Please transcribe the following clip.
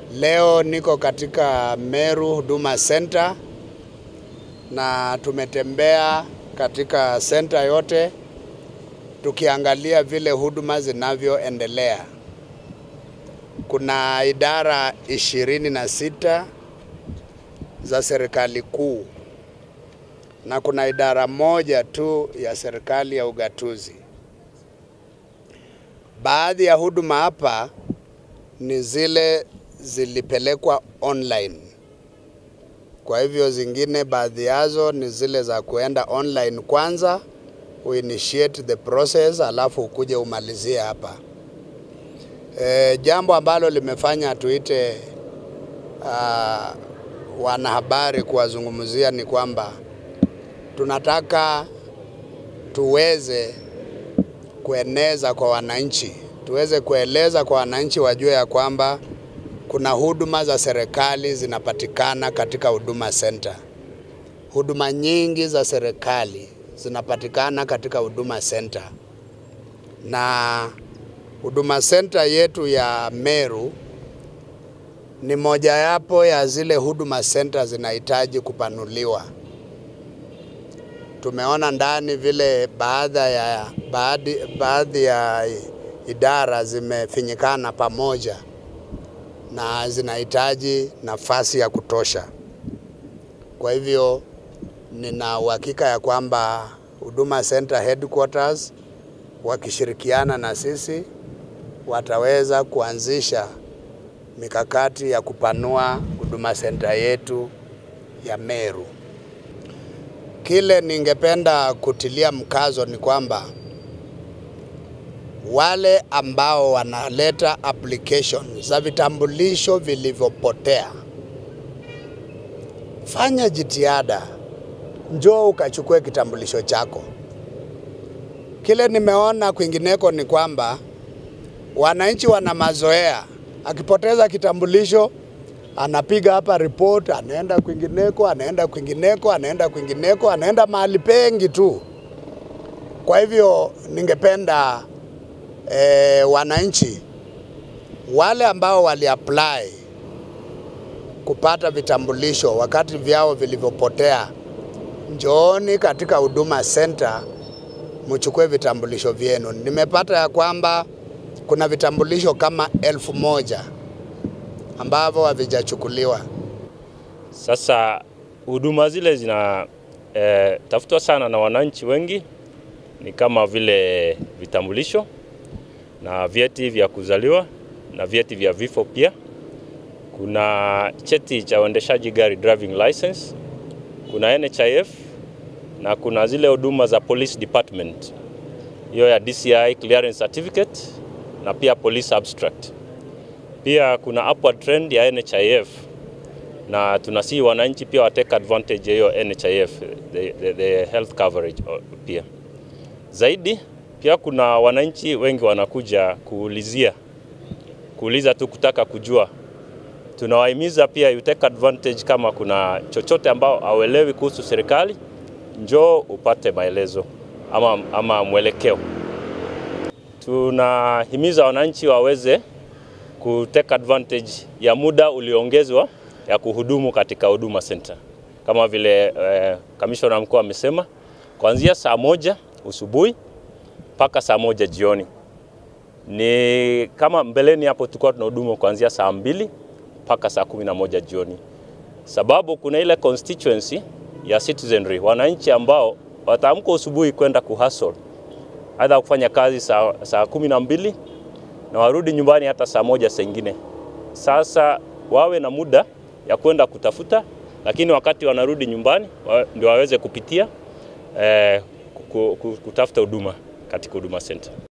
Leo niko katika Meru Huduma Center na tumetembea katika center yote tukiangalia vile huduma zinavyoendelea. Kuna idara ishirini na sita za serikali kuu na kuna idara moja tu ya serikali ya ugatuzi. Baadhi ya huduma hapa ni zile zilipelekwa online. Kwa hivyo zingine baadhi yazo ni zile za kuenda online kwanza, uinitiate the process alafu ukuje umalizie hapa. E, jambo ambalo limefanya tuite uh, wanahabari kuwazungumzia ni kwamba tunataka tuweze kueneza kwa wananchi, tuweze kueleza kwa wananchi wajue ya kwamba kuna huduma za serikali zinapatikana katika Huduma Center. Huduma nyingi za serikali zinapatikana katika Huduma Center, na Huduma Center yetu ya Meru ni mojawapo ya zile huduma center zinahitaji kupanuliwa. Tumeona ndani vile baadhi ya, baadhi, baadhi ya idara zimefinyikana pamoja na zinahitaji nafasi ya kutosha. Kwa hivyo nina uhakika ya kwamba Huduma Center headquarters wakishirikiana na sisi wataweza kuanzisha mikakati ya kupanua Huduma Center yetu ya Meru. Kile ningependa kutilia mkazo ni kwamba wale ambao wanaleta application za vitambulisho vilivyopotea, fanya jitihada, njoo ukachukue kitambulisho chako. Kile nimeona kwingineko ni kwamba wananchi wana mazoea, akipoteza kitambulisho anapiga hapa report, anaenda kwingineko, anaenda kwingineko, anaenda kwingineko, anaenda mahali pengi tu. Kwa hivyo ningependa e, wananchi wale ambao waliapply kupata vitambulisho wakati vyao vilivyopotea, njooni katika Huduma Center mchukue vitambulisho vyenu. Nimepata ya kwamba kuna vitambulisho kama elfu moja ambavyo havijachukuliwa. Sasa huduma zile zina eh, tafutwa sana na wananchi wengi, ni kama vile vitambulisho na vyeti vya kuzaliwa na vyeti vya vifo pia. Kuna cheti cha uendeshaji gari driving license, kuna NHIF na kuna zile huduma za police department, hiyo ya DCI clearance certificate na pia police abstract. Pia kuna upward trend ya NHIF na tunasihi wananchi pia watake advantage ya hiyo NHIF, the, the, the health coverage pia zaidi pia kuna wananchi wengi wanakuja kuulizia kuuliza tu kutaka kujua. Tunawahimiza pia you take advantage, kama kuna chochote ambao hauelewi kuhusu serikali, njoo upate maelezo ama, ama mwelekeo. Tunahimiza wananchi waweze ku take advantage ya muda ulioongezwa ya kuhudumu katika Huduma Center kama vile eh, kamishna mkuu amesema kuanzia saa moja usubuhi mpaka saa moja jioni. Ni kama mbeleni hapo tulikuwa tunahudumu kuanzia saa mbili mpaka saa kumi na moja jioni, sababu kuna ile constituency ya citizenry, wananchi ambao wataamka usubuhi kwenda kuhustle aidha kufanya kazi saa, saa kumi na mbili na warudi nyumbani hata saa moja saa ingine. Sasa wawe na muda ya kwenda kutafuta, lakini wakati wanarudi nyumbani wa, ndio waweze kupitia eh, kutafuta huduma katika Huduma Center.